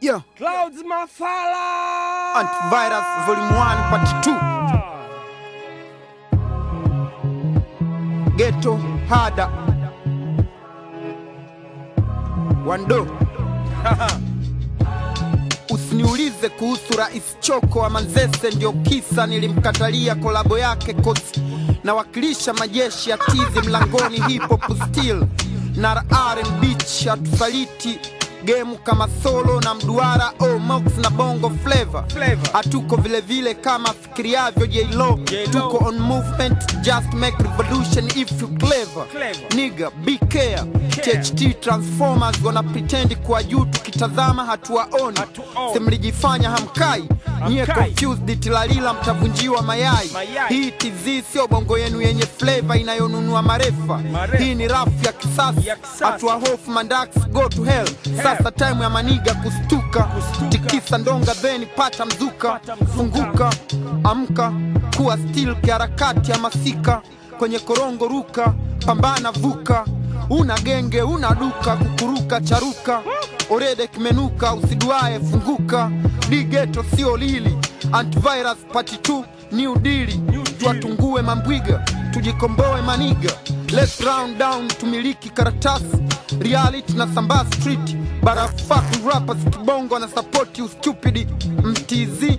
Yeah. Clouds Mafala. Antivirus Volume 1 Part 2. Ghetto Hada. Wando. Usiniulize kuhusu Rais Choko wa Manzese, ndio kisa nilimkatalia kolabo yake kosi nawakilisha majeshi ya tizi mlangoni, hip hop still na R&B hatusaliti gemu kama solo na mduara oh, mox na bongo flavor Flavor. hatuko vile vile kama fikiriavyo J-Lo J-Lo. tuko on movement just make revolution if you clever, Clever. nigga be care THT transformers wana pretend kuwa juu tukitazama hatuwaoni Hatuoni. simlijifanya hamkai nyie Hamkai. confused tilalila mtavunjiwa mayai Mayai. hii TZ sio bongo yenu yenye flavor inayonunua marefa Marefa. hii ni rafu ya kisasa Ya kisasa. hatua hofu mandax go to hell sasa time ya maniga kustuka, Kustuka. tikisa ndonga then pata mzuka, Pata mzuka. funguka amka kuwa still kiharakati ya masika kwenye korongo ruka pambana vuka una genge una duka kukuruka charuka orede kimenuka usiduae funguka digeto sio lili antivirus pati 2 new dili deal. twatungue mambwiga tujikomboe maniga let's round down tumiliki karatasi reality na sambaa street barafaku rappers kibongo na sapoti ustupidi mtz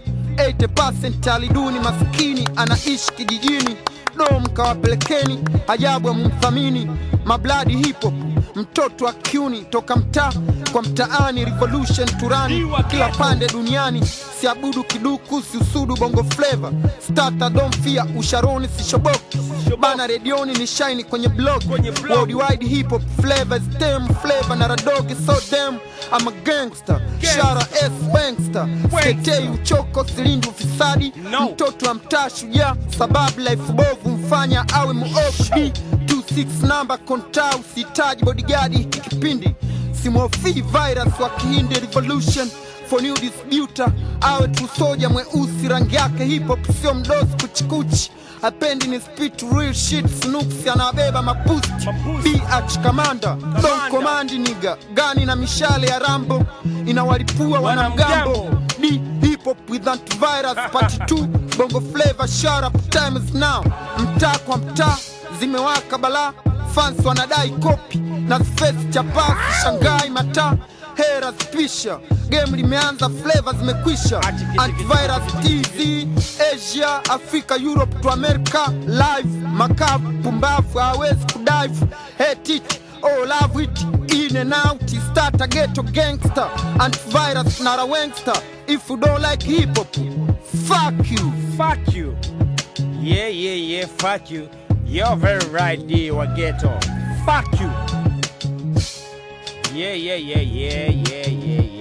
80% aliduni maskini anaishi kijijini dom kawapelekeni ajabu ya mumthamini mabladi hip hop mtoto wa kiuni toka mtaa kwa mtaani revolution turani Iwa kila ghetto. pande duniani siabudu kiduku siusudu bongo flava stata domfia usharoni sishoboki bana redioni ni shaini kwenye blog Kwenye blog. worldwide hip hop flavor stem flavor na radogi so dem I'm a gangster shara s gangster sketei uchoko silindi ufisadi No. mtoto wa mtaa shujaa sababu life bovu mfanya awe muofu d 26 namba konta usihitaji bodigadi hiki kipindi simhofii virus wa kihindi revolution for new disputer awe tusoja mweusi rangi yake hip hop sio mdosi kuchikuchi apendi ni spit real shit snooks anawabeba mapusti Mapusti. bh kamanda don komandi niga gani na mishale ya rambo inawalipua wanamgambo Wanamgambo. D hip hop with antivirus part 2 bongo flavor shut up time is now mtaa kwa mtaa zimewaka balaa fans wanadai kopi na space chapasi shangai mataa hera spisha game limeanza flavor zimekwisha antivirus tv asia afrika europe to america live makavu pumbavu hawezi kudive hetiti Oh, love it in and out start a ghetto gangster antivirus not a wangster if you don't like hip hop fuck you Fuck you. Yeah, yeah, yeah, fuck you. You're very right, D. Wageto. Fuck you. Yeah, yeah, yeah, yeah, yeah, yeah,